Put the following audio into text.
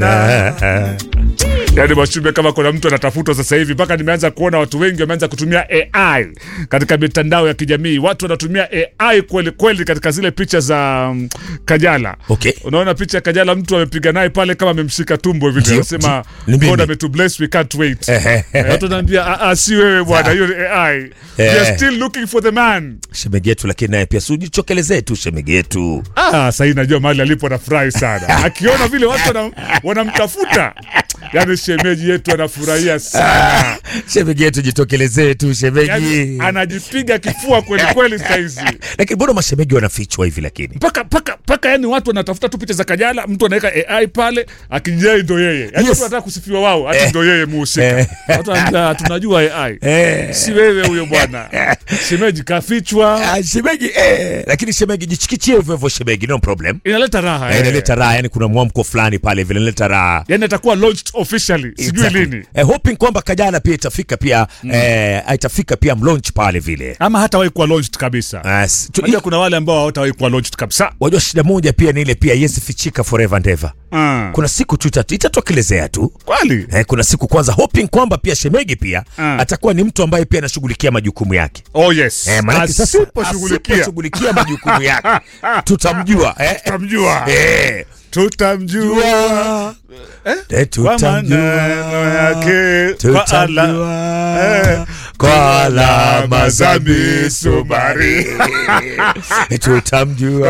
Yaani Mwashumbe, kama kuna mtu anatafutwa sasa hivi, mpaka nimeanza kuona watu wengi wameanza kutumia AI katika mitandao ya kijamii. Watu wanatumia AI kweli kweli katika zile picha za um, Kajala. Okay. Unaona picha ya Kajala, mtu amepiga naye pale kama amemshika tumbo hivi, Ndio, anasema ndio. Ni mimi. God ametubless we can't wait. Ehe. Eh, Watu wanaambia "Ah, ah, si wewe bwana, hiyo ni AI. We are Eh. still looking for the man. Shemegi yetu lakini naye pia siujichokelezee tu shemegi yetu. Ah, sasa hii najua mahali alipo anafurahi sana akiona vile watu wana- wanamtafuta. Yaani shemeji yetu anafurahia sana. Shemegi yetu jitokelezee tu shemegi. Yaani anajipiga kifua kweli kweli saizi. Lakini mbona mashemegi wanafichwa hivi lakini? Paka paka paka yani watu wanatafuta tu picha za Kajala, mtu anaweka AI pale akijai ndo yeye. Yaani Yes. watu wanataka kusifiwa wao, ati Eh. ndo yeye muhusika. Eh. Watu wanaambia tunajua AI. Eh. Si wewe huyo bwana. Shemeji kafichwa. Ah, shemegi eh, lakini shemegi jichikichie hivyo hivyo shemegi, no problem. Inaleta raha. Eh, eh. inaleta raha, yani kuna mwamko fulani pale vile inaleta raha. Yaani atakuwa launched officially. Sijui Exactly. lini. Eh, hoping kwamba Kajala pia itafika pia eh, itafika pia mlaunch pale vile. Ama hatawahi kuwa launched kabisa. As, tu, Unajua kuna wale ambao hawatawahi kuwa launched kabisa. wajua shida moja pia ni ile pia yesi fichika forever and ever. Ah. Kuna siku tu itatu- itatokelezea tu. Kweli? Eh, kuna siku kwanza hoping kwamba pia shemegi pia Ah. atakuwa ni mtu ambaye pia anashughulikia majukumu yake. Oh yes. Eh, maanake sasa Asiposhughulikia asiposhughulikia majukumu yake tutamjua eh, tutamjua. eh, Tutamjua. eh, Kwa maneno yake, kwa ala- tutamjua eh, kwa alama za misumari tutamjua